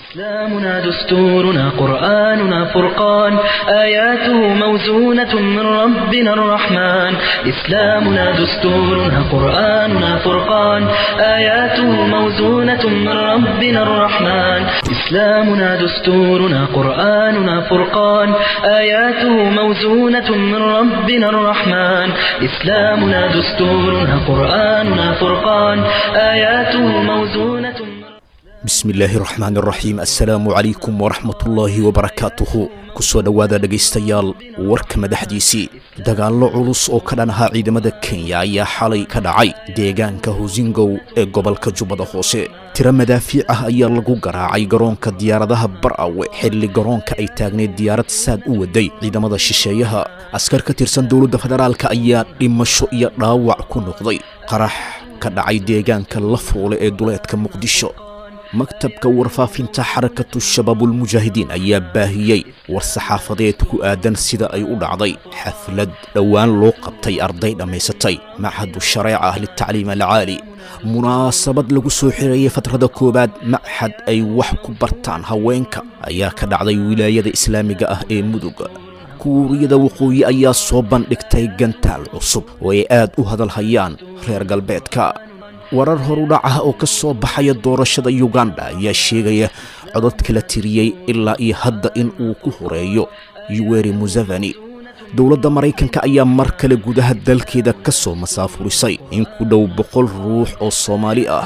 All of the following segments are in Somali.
إسلامنا دستورنا قرآننا فرقان آياته موزونة من ربنا الرحمن إسلامنا دستورنا قرآننا فرقان آياته موزونة من ربنا الرحمن إسلامنا دستورنا قرآننا فرقان آياته موزونة من ربنا الرحمن إسلامنا دستورنا قرآننا فرقان آياته موزونة من bismillaahi raxmaani raxiim assalaamu calaykum waraxmatullaahi wabarakaatuhu kusoo dhowaada dhegaystayaal warka madaxdiisii dagaallo culus oo ka dhan ahaa ciidamada kenya ayaa xalay ka dhacay deegaanka hosingow ee gobolka jubbada hoose tiro madaafiic ah ayaa lagu garaacay garoonka diyaaradaha barawe xilli garoonka ay taagneed diyaarad saad u waday ciidamada shisheeyaha askar ka tirsan dowladda federaalka ayaa dhimasho iyo dhaawac ku noqday qarax ka dhacay deegaanka lafuule ee duleedka muqdisho maktabka warfaafinta xarakatu shabaabulmujaahidiin ayaa baahiyey war saxaafadeed ku aadan sida ay u dhacday xaflad dhowaan loo qabtay arday dhammaysatay machadu shareeca ah litacliim alcaali munaasabad lagu soo xireeyey fatrada koowaad machad ay wax ku bartaan haweenka ayaa ka dhacday wilaayada islaamiga ah ee mudug kuuriyada waqooyi ayaa soo bandhigtay gantaal cusub oo ay aad u hadalhayaan reer galbeedka warar horudhac ah oo ka soo baxaya doorashada yuganda ayaa sheegaya codod kala tiriyey ilaa iyo hadda in uu ku horeeyo yuweri museveni dowladda maraykanka ayaa mar kale gudaha dalkeeda ka soo masaafurisay in ku dhow boqol ruux oo soomaali ah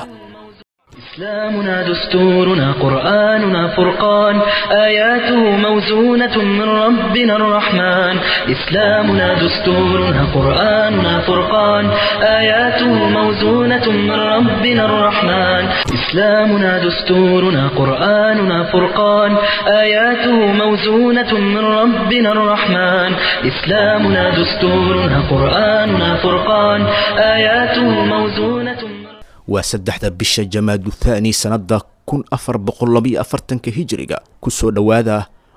إسلامنا دستورنا قرآننا فرقان آياته موزونة من ربنا الرحمن إسلامنا دستورنا قرآننا فرقان آياته موزونة من ربنا الرحمن إسلامنا دستورنا قرآننا فرقان آياته موزونة من ربنا الرحمن إسلامنا دستورنا قرآننا فرقان آياته موزونة من waa saddexda bisha jamaadu thaani sannadda kun afar boqol labiyo afartanka hijiriga ku soo dhowaada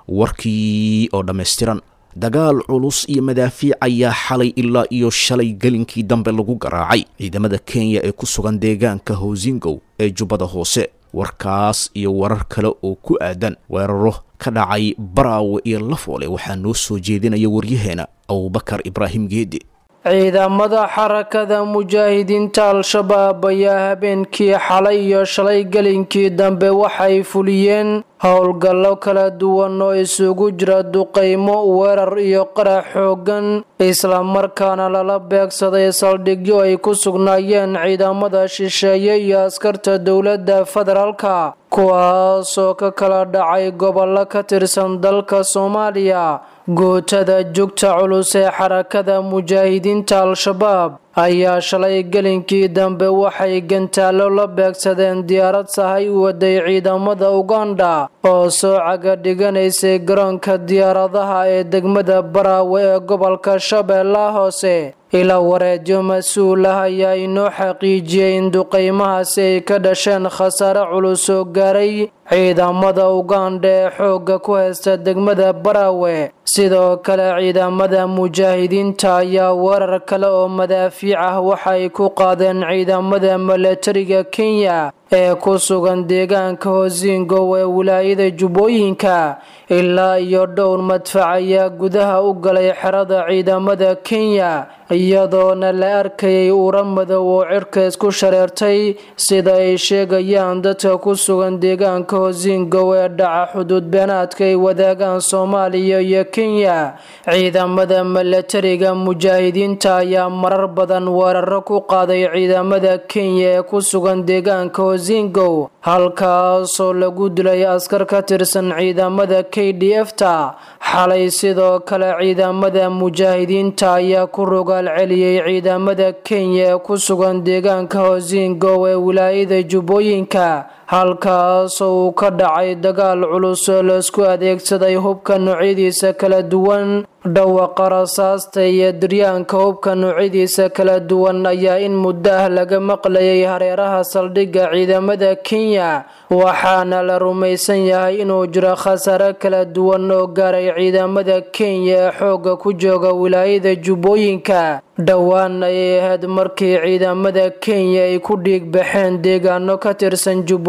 warkii oo dhammaystiran dagaal culus iyo madaafiic ayaa xalay ilaa iyo shalay gelinkii dambe lagu garaacay ciidamada kenya ee ku sugan deegaanka hosingow ee jubbada hoose warkaas iyo warar kale oo ku aadan weeraro ka dhacay baraawe iyo lafoole waxaa noo soo jeedinaya waryaheena abubakar ibraahim geedi ciidamada xarakada mujaahidiinta al-shabaab ayaa habeenkii xalay iyo shalay gelinkii dambe waxay fuliyeen howlgallo kala duwan oo isugu jira duqaymo weerar iyo qarax xoogan islamarkaana lala beegsaday saldhigyo ay ku sugnaayeen ciidamada shisheeye iyo askarta dowladda federaalka kuwaasoo ka kala dhacay gobollo ka tirsan dalka soomaaliya gootada jugta culus ee xarakada mujaahidiinta al-shabaab ayaa shalay gelinkii dambe waxay gantaallo la beegsadeen diyaarad sahay u waday ciidamada uganda oo soo caga dhiganaysay garoonka diyaaradaha ee degmada baraawe ee gobolka shabeellaha hoose ilaa wareedyo mas-uul ah ayaa inoo xaqiijiyey in duqaymahaasi ay ka dhasheen khasaare culus oo gaaray ciidamada uganda ee xoogga ku haysta degmada baraawe sidoo kale ciidamada mujaahidiinta ayaa weerar kale oo madaafiic ah waxay ku qaadeen ciidamada milatariga kenya ee ku sugan deegaanka hosingow ee wilaayada jubbooyinka ilaa iyo dhowr madfac ayaa gudaha u galay xerada ciidamada kenya iyadoona la arkayay uura madow oo cirka isku shareertay sida ay sheegayaan dadka ku sugan deegaanka hosingow ee dhaca xuduud beenaadka ay wadaagaan soomaaliya iyo kenya ciidamada milatariga mujaahidiinta ayaa marar badan weeraro ku qaaday ciidamada kenya ee ku sugan deegaanka hosingow halkaasoo lagu dilay askar ka tirsan ciidamada k d f ta xalay sidoo kale ciidamada mujaahidiinta ayaa ku rogaal celiyey ciidamada kenya ee ku sugan deegaanka hosingow ee wilaayada jubbooyinka halkaasoo uu ka dhacay dagaal culus oo laisku adeegsaday hubka noocyadiisa kala duwan dhawaqa rasaasta iyo diryaanka hubka noocyadiisa kala duwan ayaa in muddo ah laga maqlayay hareeraha saldhigga ciidamada kenya waxaana la rumaysan yahay inuu jiro khasaare kala duwan oo gaaray ciidamada kenya ee xoogga ku jooga wilaayada jubbooyinka dhowaan ayay ahayd markii ciidamada kenya ay ku dhiig baxeen deegaano ka tirsan jubbooyinka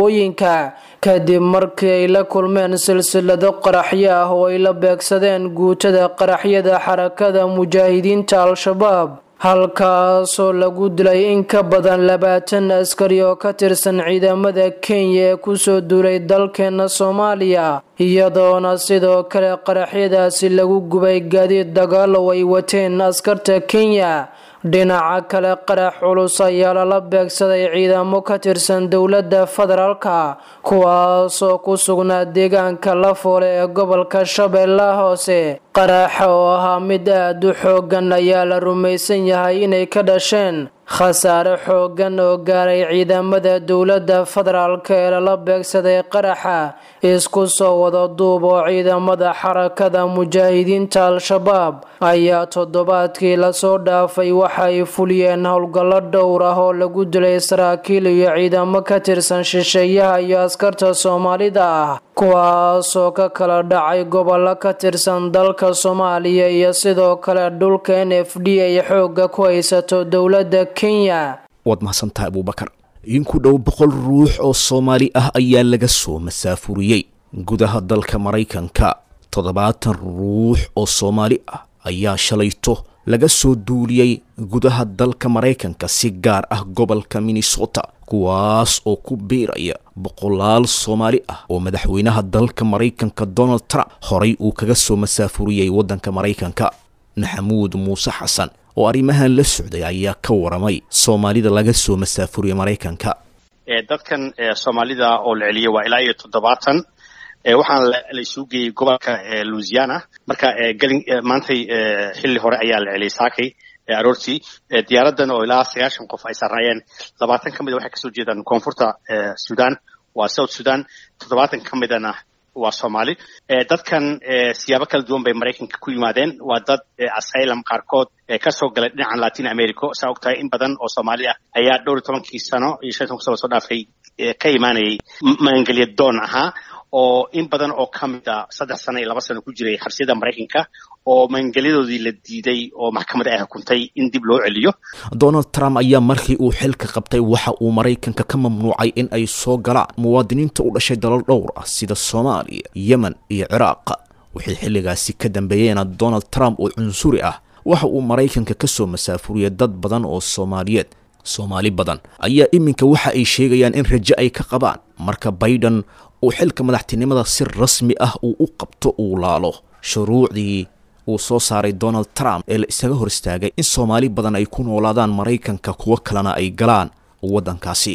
jubbooyinka kadib markii ay la kulmeen silsilado qaraxyo ah oo ay la beegsadeen guutada qaraxyada xarakada mujaahidiinta al-shabaab halkaasoo lagu dilay in ka badan labaatan askari oo ka tirsan ciidamada kenya ee kusoo duulay dalkeena soomaaliya iyadoona sidoo kale qaraxyadaasi lagu gubay gaadiid dagaalow ay wateen askarta kenya dhinaca kale qarax culus ayaa lala beegsaday ciidamo ka tirsan dowladda federaalka kuwaasoo ku sugnaa deegaanka lafoole ee gobolka shabeellaha hoose qaraxa oo ahaa mid aad u xoogan ayaa la rumaysan yahay inay ka dhasheen khasaare xoogan oo gaaray ciidamada dowladda federaalk ee lala beegsaday qaraxa isku soo wada duub oo ciidamada xarakada mujaahidiinta al-shabaab ayaa toddobaadkii lasoo dhaafay waxay fuliyeen howlgallo dhowr ah oo lagu dilay saraakiil iyo ciidamo ka tirsan shisheeyaha iyo askarta soomaalida ah kuwaasoo ka kala dhacay gobollo ka tirsan dalka soomaaliya iyo sidoo kale dhulka n f d ay xooga ku haysato dowladda kenya waad mahadsantahay abuubakar in ku dhow boqol ruux oo soomaali ah ayaa laga soo masaafuriyey gudaha dalka maraykanka toddobaatan ruux oo soomaali ah ayaa shalayto laga soo duuliyey gudaha dalka maraykanka si gaar ah gobolka minnesota kuwaas oo ku biiraya boqolaal soomaali ah oo madaxweynaha dalka maraykanka donald trump horay uu kaga soo masaafuriyey waddanka maraykanka maxamuud muuse xasan oo arrimahan la socday ayaa ka waramay soomaalida laga soo masaafuriyey maraykanka dadkan soomaalida oo la celiyay waa ilaa iyo toddobaatan waxaana la isugu geeyey gobolka louisiana marka gelin maantay xilli hore ayaa la celiyay saakay aroortii diyaaradan oo ilaa sagaashan qof ay sarnaayeen labaatan ka mid a waxay kasoo jeedaan koonfurta sudan waa south sudan toddobaatan ka midana waa soomaali dadkan siyaabo kala duwan bay maraykanka ku yimaadeen waa dad asylum qaarkood kasoo galay dhinacan latin america saa og tahay in badan oo soomaali ah ayaa dhowr iyo tobankii sano iyo shan tobanki sano soo dhaafay ka imaanayay maangelya doon ahaa oo in badan oo ka mid a saddex sano iyo laba sano ku jiray xabsiyada maraykanka oo maangelyadoodii la diiday oo maxkamad ay xukuntay in dib loo celiyo donald trump ayaa markii uu xilka qabtay waxa uu maraykanka ka mamnuucay in ay soo galaan muwaadiniinta u dhashay dalal dhowr ah sida soomaaliya yemen iyo ciraaq wixii xilligaasi ka dambeeyeena donald trump oo cunsuri ah waxa uu maraykanka ka soo masaafuriyay dad badan oo soomaaliyeed soomaali badan ayaa iminka waxa ay sheegayaan in rajo ay ka qabaan marka biden uu xilka madaxtinimada si rasmi ah uu u qabto uu laalo shuruucdii uu soo saaray donald trump ee la isaga hor istaagay in soomaali badan ay ku noolaadaan maraykanka kuwo kalena ay galaan waddankaasi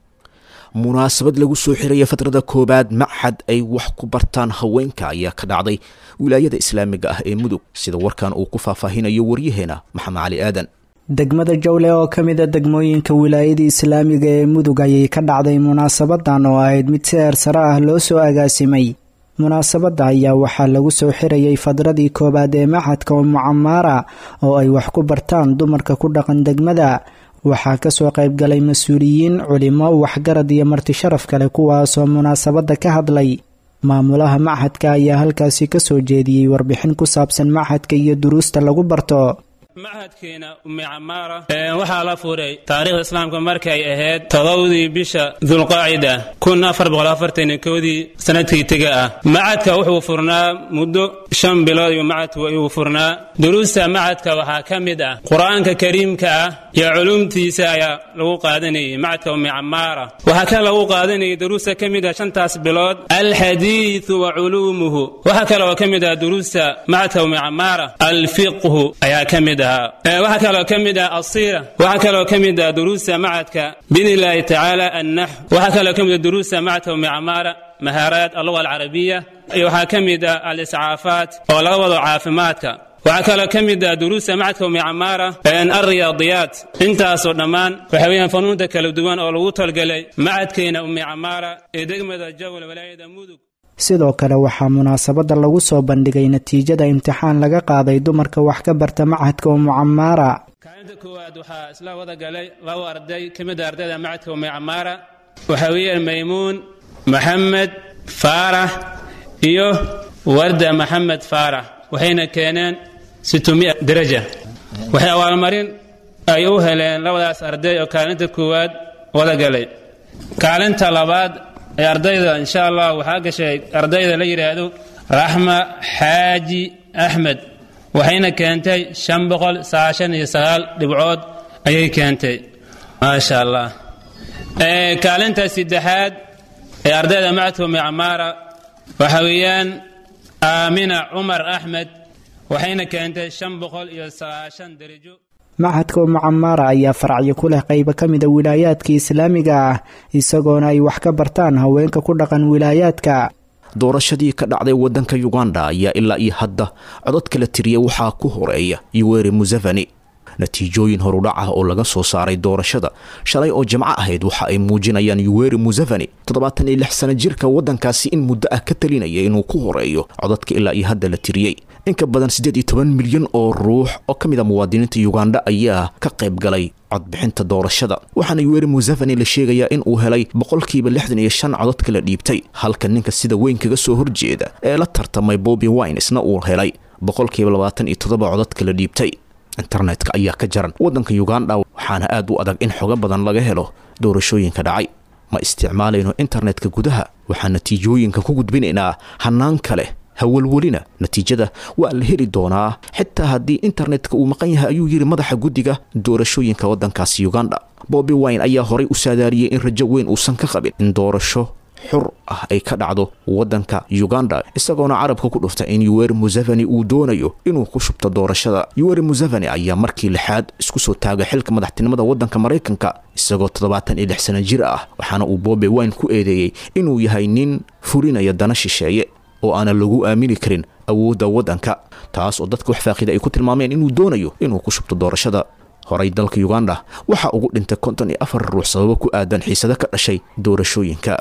munaasabad lagu soo xiraya fatrada koowaad machad ay wax ku bartaan haweenka ayaa ka dhacday wilaayada islaamiga ah ee mudug sida warkan uu ku faahfaahinayo waryaheena maxamed cali aadan degmada jawle oo ka mid a degmooyinka wilaayada islaamiga ee mudug ayay ka dhacday munaasabadan oo ahayd mid si eersare ah loo soo agaasimay munaasabadda ayaa waxaa lagu soo xirayay fadradii koowaad ee maxadka umucamaara oo ay wax ku bartaan dumarka ku dhaqan degmada waxaa kasoo qaybgalay mas-uuliyiin culimo waxgarad iyo marti sharaf kale kuwaasoo munaasabadda ka hadlay maamulaha machadka ayaa halkaasi kasoo jeediyey warbixin ku saabsan machadka iyo duruusta lagu barto machadkeena ummi camaara waxaa la furay taariikhda islaamka markay ahayd todobadii bisha dulqaacida kun afar boqol afartan kowdii sanadkii tega ah machadka wuxuu furnaa muddo shan bilood iyo machadku ayuu furnaa duruusta machadka waxaa ka mid ah qur-aanka kariimka ah iyo culuumtiisa ayaa lagu qaadanayay machadka ummi camaara waxaa ka lagu qaadanayay duruusta ka mid ah shantaas bilood alxadiidu wa culuumuhu waxaa kale oo ka mid ah duruusta machadka ummi camaara alfiqhu ayaa ka mid waxaa kaloo ka mid ah asiira waxaa kaloo ka mid ah duruusta macadka biidn illaahi tacaala annaxw waxaa kaloo ka mid ah duruusta macadka ummi camaara mahaaraat alluga alcarabiya iyo waxaa ka mid ah aliscaafaat oo laga wado caafimaadka waxaa kaloo ka mid ah duruusta macadka ummi camaara alriyaadiyaat intaasoo dhammaan waxa weeyaan fanuunta kala duwan oo lagu talgelay macadkeena ummi camaara ee degmada jawla walaayada mudug sidoo kale waxaa munaasabadda lagu soo bandhigay natiijada imtixaan laga qaaday dumarka wax ka barta machadka umucamaara kaalinta koowaad waxaa isla wada galay laba arday ka mid a ardayda machadka ummi camaara waxaa weeyaan maymuun maxamed faarax iyo warda maxamed faarax waxayna keeneen sittumia daraja waxay abaalmarin ay u heleen labadaas arday oo kaalinta koowaad wada galay kaalinta labaad ee ardayda insha allah waxaa gashay ardayda la yidhaahdo raxma xaaji axmed waxayna keentay shan boqol sagaashan iyo sagaal dhibcood ayay keentay maasha allah kaalinta saddexaad ee ardayda macadka micmaara waxa weeyaan aamina cumar axmed waxayna keentay shan boqol iyo sagaashan darajo machadka umucamaara ayaa faracyo ku leh qaybo ka mida wilaayaadka islaamiga ah isagoona ay wax ka bartaan haweenka ku dhaqan wilaayaadka doorashadii ka dhacday waddanka yuganda ayaa ilaa iyo hadda codod kala tiriya waxaa ku horeeya yuweri museveni natiijooyin horudhac ah oo laga soo saaray doorashada shalay oo jimco ahayd waxa ay muujinayaan yuweri museveni toddobaatan iyo lix sana jirka waddankaasi in muddo ah ka talinaya inuu ku horeeyo codadka ilaa iyo hadda la tiriyey in ka badan siddeed iyo toban milyan oo ruux oo ka mid a muwaadiniinta yuganda ayaa ka qayb galay codbixinta doorashada waxaana yuweri museveni la sheegayaa in uu helay boqolkiiba lixdan iyo shan codadka la dhiibtay halka ninka sida weyn kaga soo horjeeda ee la tartamay bobi winesna uu helay boqolkiiba labaatan iyo toddoba codadka la dhiibtay internetka ayaa ka jaran waddanka yuganda waxaana aad u adag in xogo badan laga helo doorashooyinka dhacay ma isticmaalayno internetka gudaha waxaa natiijooyinka ku gudbinaynaa hannaan kale hawalwelina natiijada waa la heli doonaa xitaa haddii internetka uu maqan yahay ayuu yidhi madaxa guddiga doorashooyinka waddankaasi uganda bobi wine ayaa horay u saadaariyey in rajo weyn uusan ka qabin in doorasho xur ah ay ka dhacdo waddanka uganda isagoona carabka ku dhuftay in yuweri museveni uu doonayo inuu ku shubto doorashada yuweri museveni ayaa markii lixaad isku soo taagay xilka madaxtinimada waddanka maraykanka isagoo toddobaatan iyo lix sana jir ah waxaana uu bobi wine ku eedeeyey inuu yahay nin fulinaya dana shisheeye oo aanan lagu aamini karin awoodda waddanka taas oo dadka wax faaqida ay ku tilmaameen inuu doonayo inuu ku shubto doorashada horay dalka uganda waxaa ugu dhintay konton iyo afar ruux sababo ku aadan xiisado ka dhashay doorashooyinka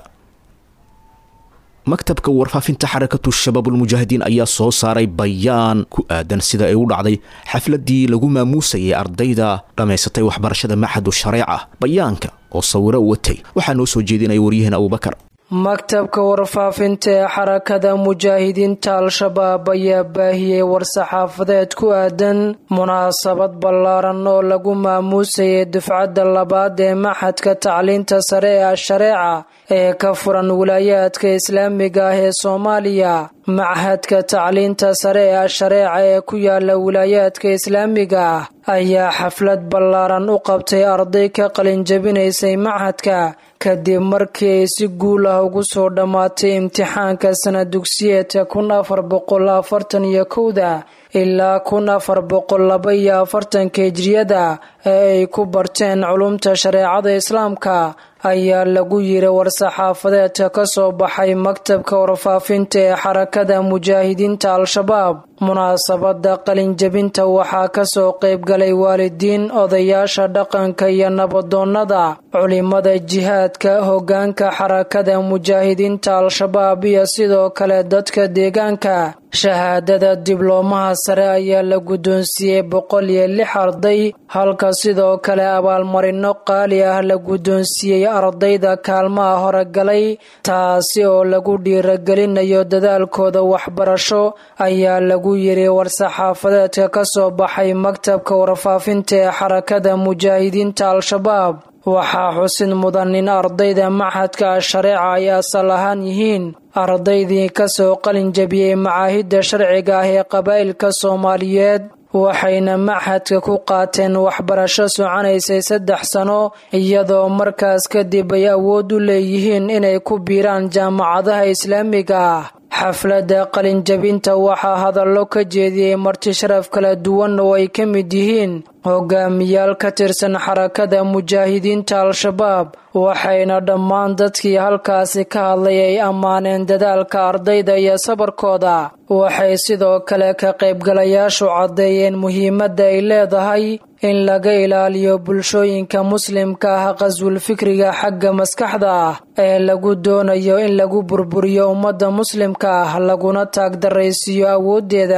maktabka warfaafinta xarakatu shabaabulmujaahidiin ayaa soo saaray bayaan ku aadan sida ay u dhacday xafladii lagu maamuusayay ardayda dhammaysatay waxbarashada maxadu shareeca bayaanka oo sawiro watay waxaa noo soo jeedinaya waryaheena abubakar maktabka warfaafinta ee xarakada mujaahidiinta al-shabaab ayaa baahiyey war-saxaafadeed ku aadan munaasabad ballaaran oo lagu maamuusayay dufcadda labaad ee maxadka tacliinta sare ee ashareeca ee ka furan wilaayaadka islaamiga ah ee soomaaliya machadka tacliinta sare ee ashareeca ee ku yaala wilaayaadka islaamiga ah ayaa xaflad ballaaran u qabtay arday ka qalinjabinaysay machadka kadib markii ay si guul ah ugu soo dhammaatay imtixaanka sana dugsiyeedka kun afar boqol afartan iyo kowda ilaa kun afar boqol laba iyo afartanka hijriyada ee ay ku barteen culumta shareecada islaamka ayaa lagu yiri war-saxaafadeedka ka soo baxay maktabka warfaafinta ee xarakada mujaahidiinta al-shabaab munaasabada qalinjabinta waxaa kasoo qaybgalay waalidiin odayaasha dhaqanka iyo nabadoonnada culimada jihaadka hogaanka xarakada mujaahidiinta al-shabaab iyo sidoo kale dadka deegaanka shahaadada dibloomaha sare ayaa la guddoonsiiyey boqol iyo lix arday halka sidoo kale abaalmarino qaali ah la guddoonsiiyey ardayda kaalmaha horegalay taasi oo lagu dhiiragelinayo dadaalkooda waxbarasho ayaa lagu yiri war-saxaafadeedka ka soo baxay maktabka warfaafinta ee xarakada mujaahidiinta al-shabaab waxaa xusid mudan in ardayda maxadka shareeca ay asal ahaan yihiin ardaydii kasoo qalin jabiyey macaahidda sharciga ah ee qabaa'ilka soomaaliyeed waxayna maxadka ku qaateen waxbarasho soconaysay saddex sano iyadoo markaas kadib ay awood u leeyihiin inay ku biiraan jaamacadaha islaamiga ah xafladda qalinjabinta waxaa hadallo ka jeediyey marti sharaf kala duwan oo ay ka mid yihiin hogaamiyaal ka tirsan xarakada mujaahidiinta al-shabaab waxayna dhammaan dadkii halkaasi ka hadlay ay ammaaneen dadaalka ardayda iyo sabarkooda waxay sidoo kale ka qaybgalayaashu caddeeyeen muhiimadda ay leedahay in laga ilaaliyo bulshooyinka muslimka ah qaswul fikriga xagga maskaxda ah ee lagu doonayo in lagu burburiyo ummadda muslimka ah laguna taagdaraysiiyo awooddeeda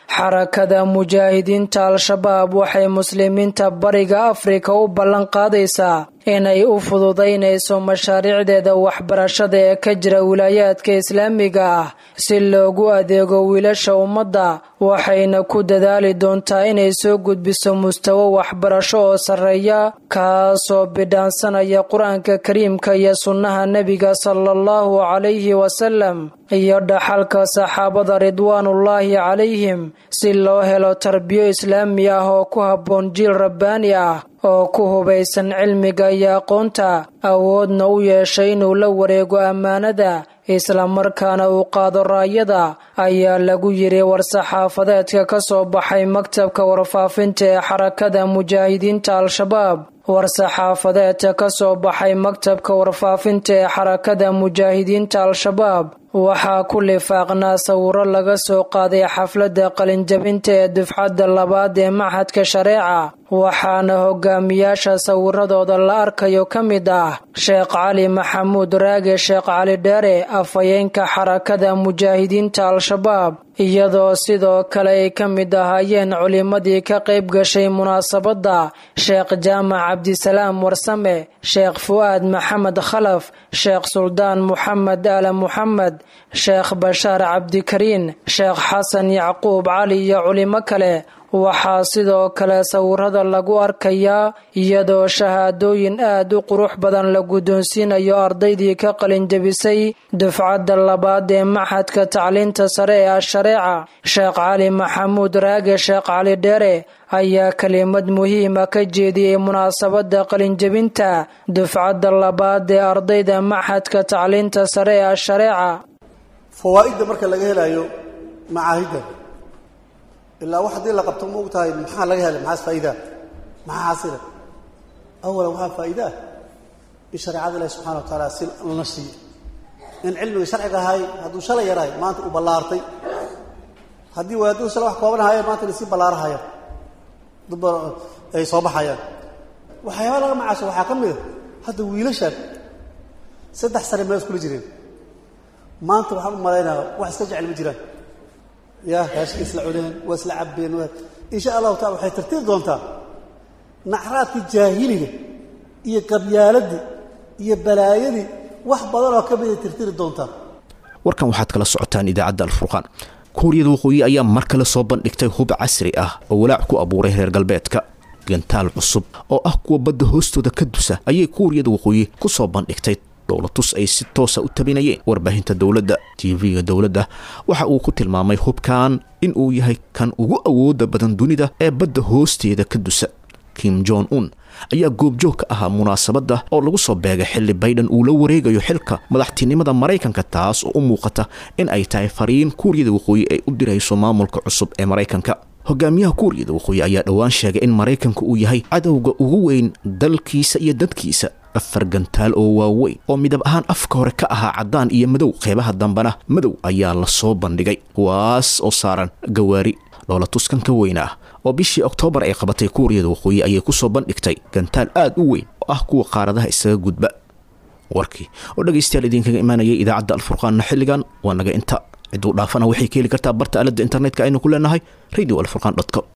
xarakada mujaahidiinta al-shabaab waxay muslimiinta bariga afrika u ballan qaadaysaa inay u fududaynayso mashaariicdeeda waxbarashada ee ka jira wilaayaadka islaamiga ah si loogu adeego wiilasha ummadda waxayna ku dadaali doontaa inay soo gudbiso mustawo waxbarasho oo sarreeya kaasoo bidhaansanaya qur-aanka kariimka iyo sunnaha nebiga sala allahu calayhi wasalam iyo dhaxalka saxaabada ridwaanullaahi calayhim si loo helo tarbiyo islaami ah oo ku habboon jiil rabbaani ah oo ku hubaysan cilmiga iyo aqoonta awoodna u yeeshay inuu la wareego ammaanada islamarkaana uu qaado raayada ayaa lagu yiri war-saxaafadeedka ka soo baxay maktabka warfaafinta ee xarakada mujaahidiinta al-shabaab war-saxaafadeedka ka soo baxay maktabka warfaafinta ee xarakada mujaahidiinta al-shabaab waxaa ku lifaaqnaa sawiro laga soo qaaday xafladda qalinjabinta ee dufcadda labaad ee maxadka shareeca waxaana hogaamiyaasha sawiradooda la arkayo ka mid ah sheekh cali maxamuud raage sheekh cali dheere afhayeenka xarakada mujaahidiinta al-shabaab iyadoo sidoo kale ay ka mid ahaayeen culimmadii ka qayb gashay munaasabadda sheekh jaamac cabdisalaam warsame sheekh fu'aad maxamed khalaf sheekh suldaan muxamed aala muxamed sheekh bashaar cabdikariin sheekh xasan yacquub cali iyo culimo kale waxaa sidoo kale sawirada lagu arkayaa iyadoo shahaadooyin aad u qurux badan la guddoonsiinayo ardaydii ka qalinjabisay dufcadda labaad ee maxadka tacliinta sare ee ashareeca sheekh cali maxamuud raage sheekh cali dheere ayaa kelimad muhiima ka jeediyey munaasabadda qalinjabinta dufcadda labaad ee ardayda maxadka tacliinta sare ee ashareeca fawaa'idda marka laga helayo macaahidda ilaa wax haddii la qabto ma og tahay maxaa laga helay maxaas faa'iidaa maxaa xaasila awalan waxaa faa'iida ah in shareecada ilahi subxana wa tacaala si lana siiyo in cilmiga sharciga ahay hadduu shalay yarahay maanta uu ballaartay haddii wadaadadu shalay wax kooban ahaaye maanta lasii ballaarahaya dubba ay soo baxayaan waxyaaba laga macaasho waxaa ka mid a hadda wiilashan saddex sane meel iskula jireen maanta waxaan u malaynaya wax iska jecel ma jiraan ya raashka isla cuneen waa isla cabbeen insha allahu tacala waxay tartiib doontaa nacraadkii jaahiliga iyo qabyaaladii iyo balaayadii wax badan oo ka miday tirtiri doontaa warkan waxaad kala socotaan idaacadda alfurqaan kuuriyada waqooyi ayaa mar kale soo bandhigtay hub casri ah oo walaac ku abuuray reer galbeedka gantaal cusub oo ah kuwa badda hoostooda ka dusa ayay kuuriyada waqooyi ku soo bandhigtay dhowlatus ay si toosa u tabinayeen warbaahinta dowladda tv-ga dowladda waxa uu ku tilmaamay hubkan in uu yahay kan ugu awooda badan dunida ee badda hoosteeda ka dusa kim jon un ayaa goobjoog ka ahaa munaasabadda oo lagu soo beegay xilli baydhan uu la wareegayo xilka madaxtinimada maraykanka taas oo u muuqata in ay tahay fariin kuuriyada waqooyi ay u dirayso maamulka cusub ee maraykanka hogaamiyaha kuuriyada waqooyi ayaa dhowaan sheegay in maraykanka uu yahay cadowga ugu weyn dalkiisa iyo dadkiisa afar gantaal oo waaweyn oo midab ahaan afka hore ka ahaa caddaan iyo madow qeybaha dambena madow ayaa la soo bandhigay kuwaas oo saaran gawaari dhoola tuskan ka weyn ah oo bishii oktoobar ay qabatay kuuriyada waqooyi ayay ku soo bandhigtay gantaal aad u weyn oo ah kuwa qaaradaha isaga gudba warkii oo dhegaystayaal idinkaga imaanayay idaacadda alfurqaanna xilligan waa naga inta ciduu dhaafana waxay ka heli kartaa barta aaladda internetka aynu ku leenahay radio alfurqan com